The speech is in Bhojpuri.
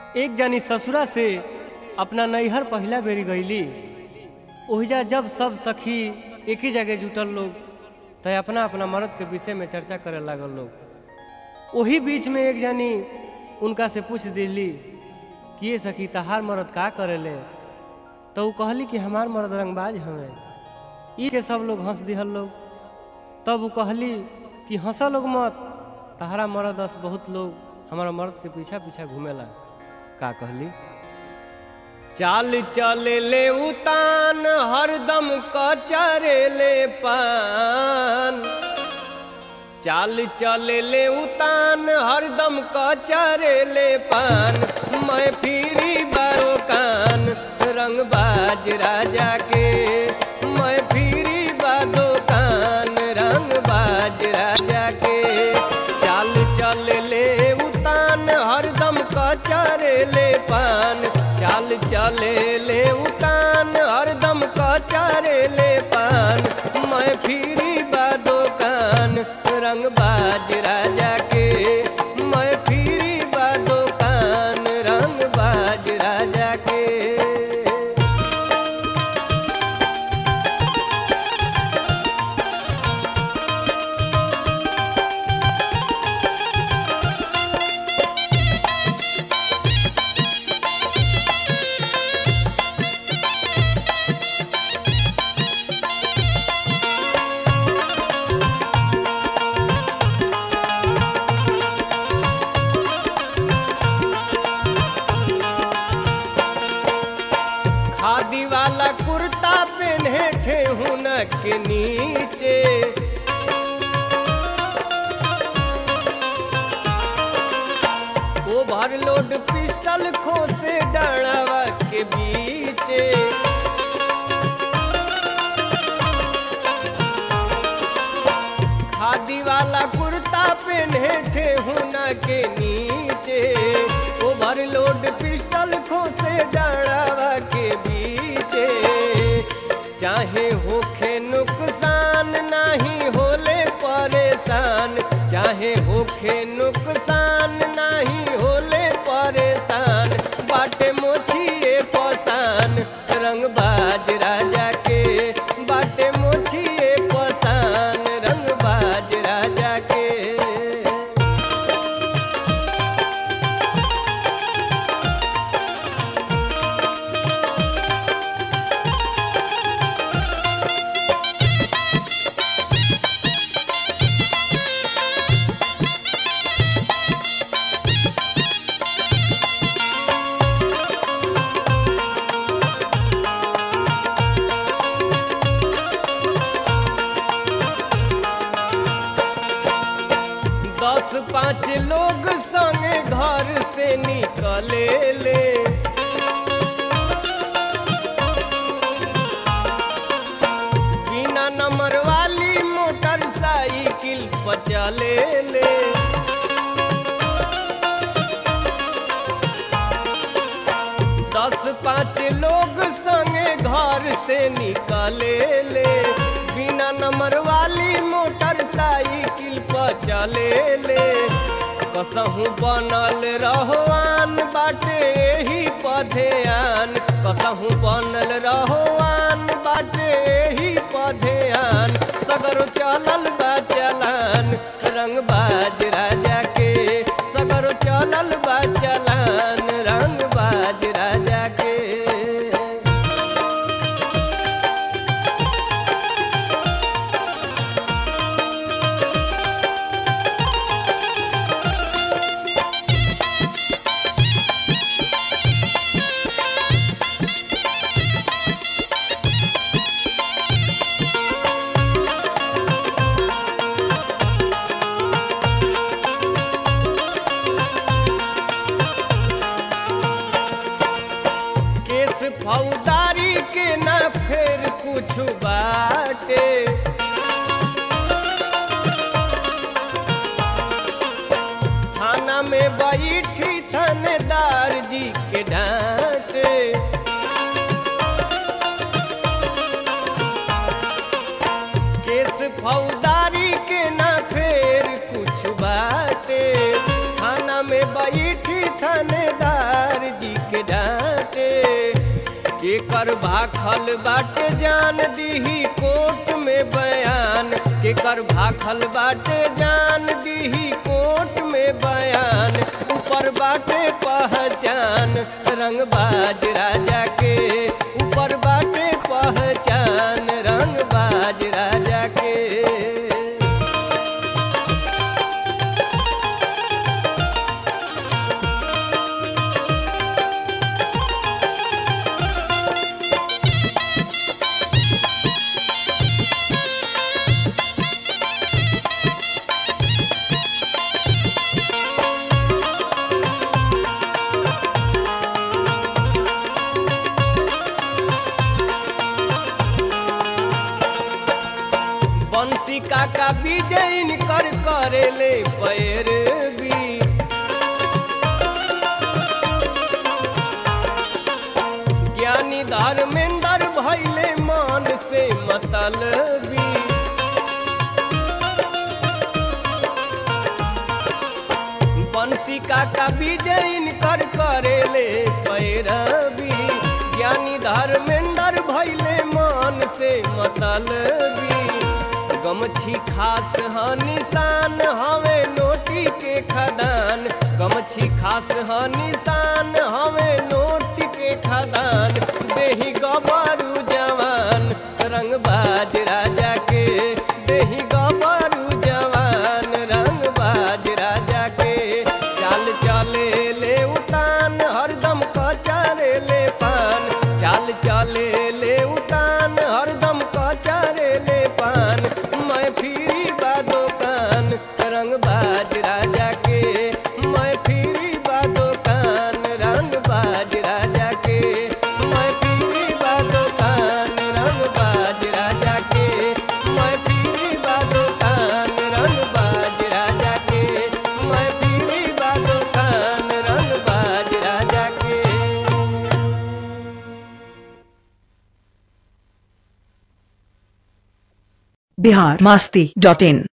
एक जानी ससुरा से अपना नैहर पहिला बेरी गईली ओहिजा जब सब सखी एक ही जगह जुटल लोग त अपना अपना मर्द के विषय में चर्चा करे लागल लोग वही बीच में एक जानी उनका से पूछ दिली कि ये सखी तहार मर्द का करेले तो वो कहली कि हमार मर्द रंगबाज हमें ई के सब लोग हंस दिहल लोग तब वो कहली कि हंसा लोग मत तहरा मर्द अस बहुत लोग हमारा मर्द के पीछा पीछा घूमेला का कहली चाल चले ले उतान हरदम कचरे ले पान चाल चले ले उतान हरदम कचरे ले पान मैं फिरी बारो कान रंगबाज राजा के मैं फिरी बादो कान रंगबाज राजा के चाल चल ले उतान हरदम कचरे ले पान चाल चले ले उतान हरदम कचरे ले पान मैं फिरी बादो कान रंगबाज राजा के मैं फिरी बादो कान रंगबाज राजा के खादी वाला कुर्ता पहने ठेहुन के नीचे ओवरलोड पिस्टल खोसे डड़वा के बीचे खादी वाला कुर्ता पहने ठेहुन के नीचे ओवरलोड पिस्टल खोसे डड़वा के बीचे चाहे होखे नुकसान नहीं होले परेशान चाहे होखे नुकसान नहीं होले परेशान बाटे मोछिए पसान रंगबाज राजा के बाटे मोछिए पसान रंगबाज राजा के दस पाँच लोग संगे घर से निकले ले बिना नंबर वाली मोटरसाइकिल पर चले ले दस पाँच लोग संगे घर से निकले ले बिना नंबर वाली मोटरसाइकिल पर चले ले कसहू बनल रहोआन बाटे ही पधेआन कसहू बनल रहोआन बाटे ही पधेआन सगरो चलल बा चलान रंगबाज राजा के सगरो चलल बा चलान रंगबाज राजा के केस फौदारी के ना फेर कुछ बाटे थाना में बैठी थानेदार जी के डांटे केस फौदारी के ना फेर कुछ बाटे थाना में बैठी थानेदार केकर भाखल बाटे जान दीही कोर्ट में बयान केकर भाखल बाटे जान दीही कोर्ट में बयान ऊपर बाटे पहचान रंगबाज राजा के ऊपर बाटे पहचान रंगबाज राजा के बंसी काका विजयन कर करेले पैरवी ज्ञानी धर्मेंद्र भैले मान से मतलबी बंसी काका विजयन कर करेले पैरवी ज्ञानी धर्मेंद्र भैले मान से मतलबी गमछी खास ह निशान हवे नोटी के खदान गमछी खास ह निशान हवे नोटी के खदान देही गबरू जवान रंगबाज राजा के देही गबरू जवान रंगबाज राजा के चाल चले ले उतान हरदम कचारे ले पान चाल चले ले उतान हरदम कचारे ले पान मैं फिरी बा दुकान रंगबाज राजा के मैं फिरी बा दुकान रंगबाज राजा के मैं फिरी बा दुकान रंगबाज राजा के मैं फिरी बा दुकान रंगबाज राजा के मैं फिरी बा दुकान रंगबाज राजा के बिहार मास्ती डॉट इन